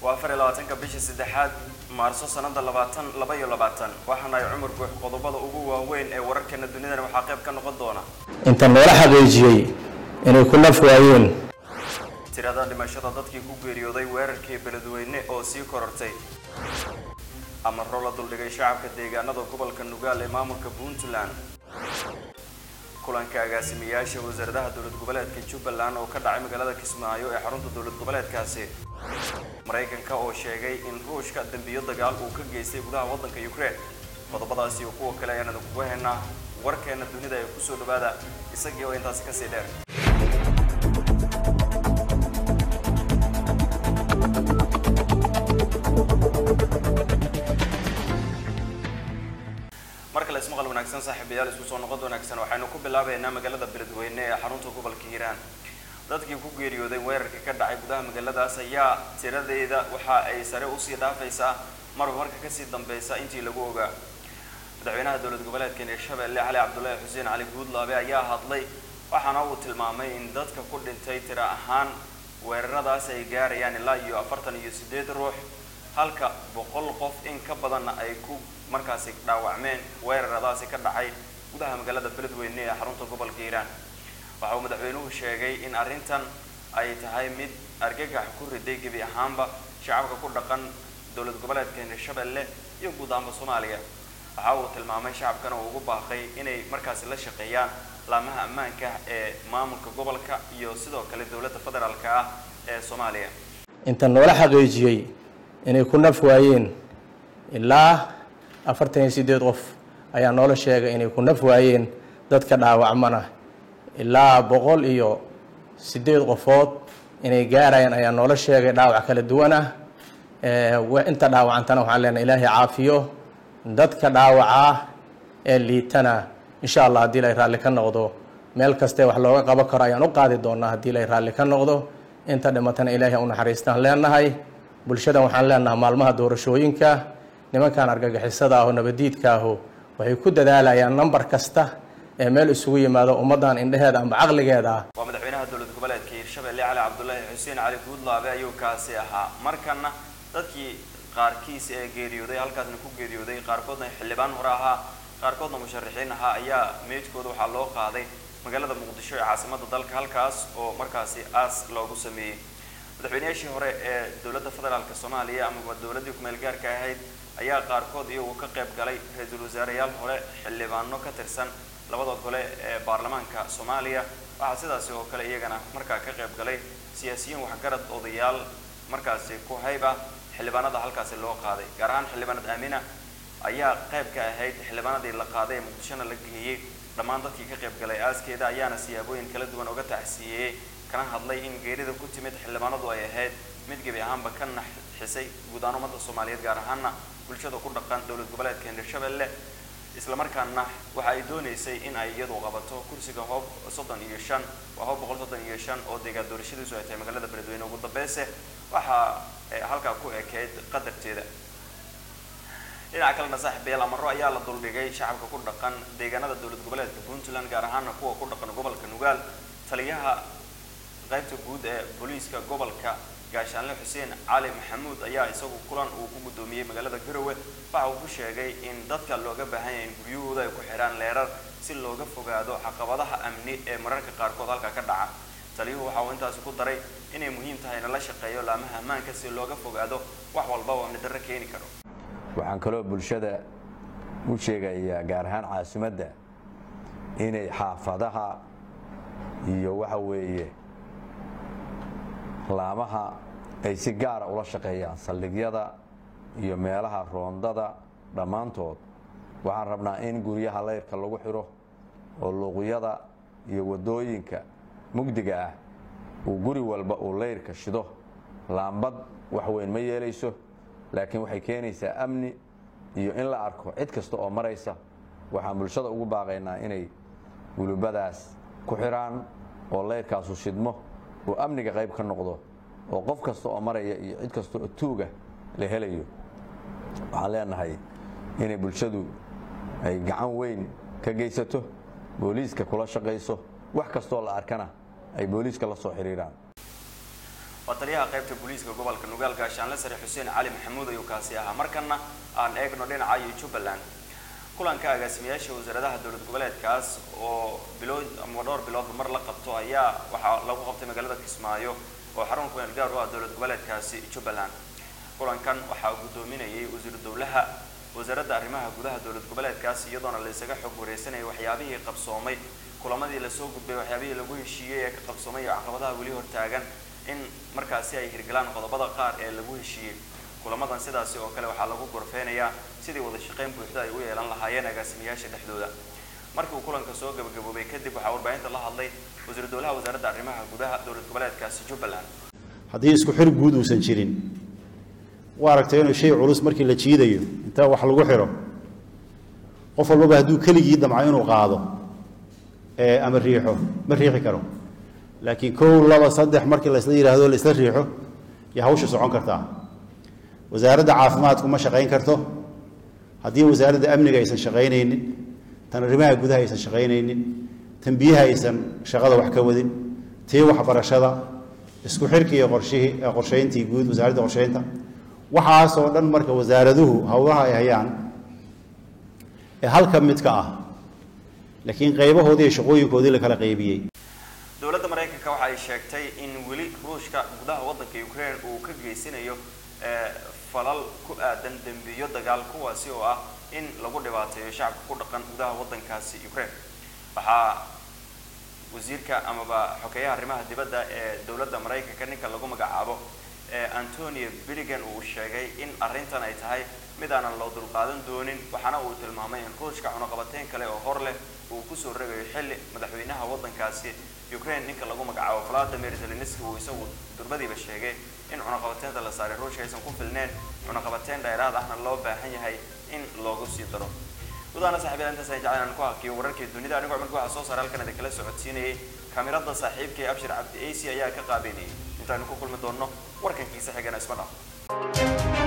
waa afar iyo labaatanka bishii saddexaad maarso sanada labaatan laba iyo labaatan waxaana ay cumar guux qodobada ugu waaweyn ee wararkeena dunidana waxaa qayb ka noqon doona inta noola xaqiijiyey inay ku naf waayeen tirada dhimashada dadkii ku geeriyooday weerarkii beledweyne oo sii korortay amaro la duldhigay shacabka deegaanada gobolka nugaal ee maamulka puntland kulanka agaasimayaasha wasaaradaha dowlad goboleedka jubbaland oo ka dhacay magaalada kismaayo ee xarunta dowlad goboleedkaasi maraykanka oo sheegay in ruushka dembiyo dagaal uu ka geystay gudaha waddanka ukraine qodobadaasi iyo kuwa kale ayaan idinkugu haynaa warkeena dunida ee kusoo dhawaada isagii oo intaasi kasii dheer mar kale ismaqal wanaagsan saaxiibayaal isku soo noqod wanaagsan waxaynu ku bilaabeynaa magaalada beledweyne ee xarunta gobolka hiiraan dadkii ku geeriyooday weerarka ka dhacay gudaha magaaladaas ayaa tiradeeda waxa ay sare usii dhaafaysaa marba marka kasii dambeysa intii lagu ogaa madaxweynaha dowlad goboleedka hirshabelle cali cabdullaahi xuseen cali guudlaabe ayaa hadlay waxaana uu tilmaamay in dadka ku dhintay tira ahaan weeraradaas ay gaarayaan ilaa iyo afartan iyo sideed ruux halka boqol qof in ka badanna ay ku markaasi dhaawacmeen weeraradaasi ka dhacay gudaha magaalada beledweyne ee xarunta gobolka hiiraan waxa uu madaxweynuhu sheegay in arrintan ay tahay mid argagax ku riday gebi ahaanba shacabka ku dhaqan dowlad goboleedka hirshabelle iyo guud ahaanba soomaaliya waxa uu tilmaamay shacabkana uu ugu baaqay inay markaasi la shaqeeyaan laamaha ammaanka ee maamulka gobolka iyo sidoo kale dowladda federaalka ah ee soomaaliya inta noola xaqiijiyey inay ku naf waayeen ilaa afartan iyo sideed qof ayaa noola sheegay inay ku naf waayeen dadka dhaawacmana ilaa boqol iyo sideed qofood inay gaarayaan ayaa noola sheegay dhaawac kala duwan ah inta dhaawacantana waxaan leenahay ilaahay caafiyo dadka dhaawaca ee liitana insha allah haddii lay raalli ka noqdo meel kastee wax looga qaban karo ayaan u qaadi doonaa haddii lay raalli ka noqdo inta dhimatana ilaahay u naxariistaan leenahay bulshadan waxaan leenahay maalmaha doorashooyinka nimankan argagixisada ah oo nabadiidka ahu waxay ku dadaalayaan nambar kasta ee meel isugu yimaado ummaddan indheheeda amba caqligeeda ah waa madaxweynaha dowlad goboleedka hiirshabelle cali cabdullaahi xuseen cali guudlaabe ayuu kaasi ahaa markana dadkii qaarkiis ee geeriyooday halkaasna ku geeriyooday qaarkoodna xildhibaan hore ahaa qaarkoodna musharaxiin ahaa ayaa meydkooda waxaa loo qaaday magaalada muqdisho ee caasimada dalka halkaas oo markaasi aas loogu sameeyey madaxweynayaashii hore ee dowladda federaalka soomaaliya amaba dowladdii kumeel gaarka ahayd ayaa qaarkood iyagu ka qayb galay ra-iisul wasaareyaal hore xildhibaano ka tirsan labada gole ee baarlamaanka soomaaliya waxaa sidaasi oo kale iyagana markaa ka qayb galay siyaasiyiin waxgarad odayaal markaasi ku hayb ah xildhibaanada halkaasi loo qaaday gaar ahaan xildhibaanad aamina ayaa qayb ka ahayd xildhibaanadii la qaaday ee muqdishona la geeyey dhammaan dadkii ka qayb galay aaskeeda ayaana siyaabooyin kala duwan uga taxsiiyey kana hadlay in geerida ku timid xildhibaanadu ay ahayd mid gebi ahaanba ka naxisay guud ahaan ummadda soomaaliyeed gaar ahaana bulshada ku dhaqan dowlad goboleedka hirshabelle islamarkaana waxa ay dooneysay in ay iyadu qabato kursiga hoob soddon iyo shan waa hoob boqol soddon iyo shan oo deegaan doorashadiisu ay tahay magaalada beledweyne ugu dambeyse waxaa halkaa ku ekeyd qadarteeda dhinaca kalena saaxiibayaal amaro ayaa la duldhigay shacabka ku dhaqan deegaanada dowlad goboleedka puntland gaar ahaana kuwa ku dhaqan gobolka nugaal taliyaha qaybta guud ee booliiska gobolka gaashaanle xuseen cali maxamuud ayaa isagu kulan uu ku guddoomiyey magaalada garowe waxa uu ku sheegay in dadka looga baahan yahay in guryahooda ay ku xidhaan leerar si looga fogaado caqabadaha amni ee mararka qaarkood halka ka dhaca taliyuhu waxa uu intaasi ku daray inay muhiim tahay in la shaqeeyo laamaha ammaanka si looga fogaado wax walba oo amni darro keeni karo waxaan kaloo bulshada u sheegayaa gaar ahaan caasimadda inay xaafadaha iyo waxa weeye laamaha ay si gaara ula shaqeeyaan saldhigyada iyo meelaha roondada dhammaantood waxaan rabnaa in guryaha layrka lagu xidho oo luuqyada iyo waddooyinka mugdiga ah uu guri walba uu layrka shido laambad wax weyn ma yeelayso laakiin waxay keenaysaa amni iyo in la arko cid kasta oo maraysa waxaan bulshada ugu baaqaynaa inay gulubadaas ku xidhaan oo layrkaasu shidmo oo amniga qayb ka noqdo oo qof kasta oo maraya iyo cid kasta oo tuuga la helayo waxaan leenahay inay bulshadu ay gacan weyn ka geysato booliiska kula shaqayso wax kastoo la arkana ay booliiska la soo xiriiraan waa taliyaha qaybta booliiska gobolka nugaal gaashaanle sare xuseen cali maxamuud ayuu kaasi ahaa markana aan eegno dhinaca iyo jubbaland kulanka agaasimayaasha wasaaradaha dowlad goboleedkaas oo bilood ama dhowr biloodba mar la qabto ayaa waxaa lagu qabtay magaalada kismaayo oo xarun kumeel gaar u ah dowlad goboleedkaasi jubbaland kulankan waxaa guddoominayay wasiiru dowlaha wasaaradda arrimaha gudaha dowlad goboleedkaas iyadoona la isaga xog wareysanayay waxyaabihii qabsoomay kulamadii lasoo gudbay waxyaabihii lagu heshiiyey ee ka qabsoomay iyo caqabadaha weli hortaagan in markaasi ay hirgalaan qodobada qaar ee lagu heshiiyey kulamadan sidaasi oo kale waxaa lagu gorfeynayaa sidii wada shaqeyn buuxda ay u yeelan lahaayeen agaasimayaasha dhexdooda markii uu kulanka soo gabagaboobay kadib waxaa warbaahinta la hadlay wasiiru dowlaha wasaaradda arrimaha gudaha dowlad goboleedkaasi jubbaland haddii isku xir guud uusan jirin waa aragtay inuu shay culus markii la jiidayo inta wax lagu xiro qof walbaba hadduu keligii damco inuu qaado ee ama riixo ma riixi karo laakiin kow laba saddex markii laysla yidhaahdo laisla riixo iyo hawsha socon kartaa wasaaradda caafimaadku ma shaqayn karto haddii wasaaradda amniga aysan shaqaynaynin tan arrimaha gudaha aysan shaqaynaynin tan biyaha aysan shaqada wax ka wadin tii waxbarashada isku xirki iyo qorshihii qorshayntii guud wasaaradda qorshaynta waxaasoo dhan marka wasaaraduhu howlaha ay hayaan ee halka mid ka ah laakiin qaybahoodii iyo shaqooyinkoodii la kala qaybiyey dowladda maraykanka waxa ay sheegtay in weli ruushka gudaha waddanka ukraine uu ka geysanayo falal ku aadan dembiyo dagaal kuwaasi oo ah in lagu dhibaateeyo shacabka ku dhaqan gudaha waddankaasi ukraine waxaa wasiirka amaba xogeeyaha arrimaha dibadda ee dowladda maraykanka ninka lagu magacaabo antonio billigan uu sheegay in arrintan ay tahay mid aanan loo dulqaadan doonin waxaana uu tilmaamay in ruushka cunaqabateyn kale oo hor leh uu kusoo rogayo xilli madaxweynaha waddankaasi ukraine ninka lagu magacaabo vladimir zelenski uu isagu durbadiiba sheegay in cunaqabateynta la saaray ruushka aysan ku filneen cunaqabateyn dheeraad ahna loo baahan yahay in loogu sii daro gudaana saaxiibyada intaas ay jeclaan aan ku hakiyo wararkii dunida anigoo cumar waxaa soo saaray halkan idin kala socodsiinayay kaamirada saaxiibkay abshir cabdi ac ayaa ka qaabeynayay intaanu ku kulmi doonno warkankiisa xigana isma dhaaf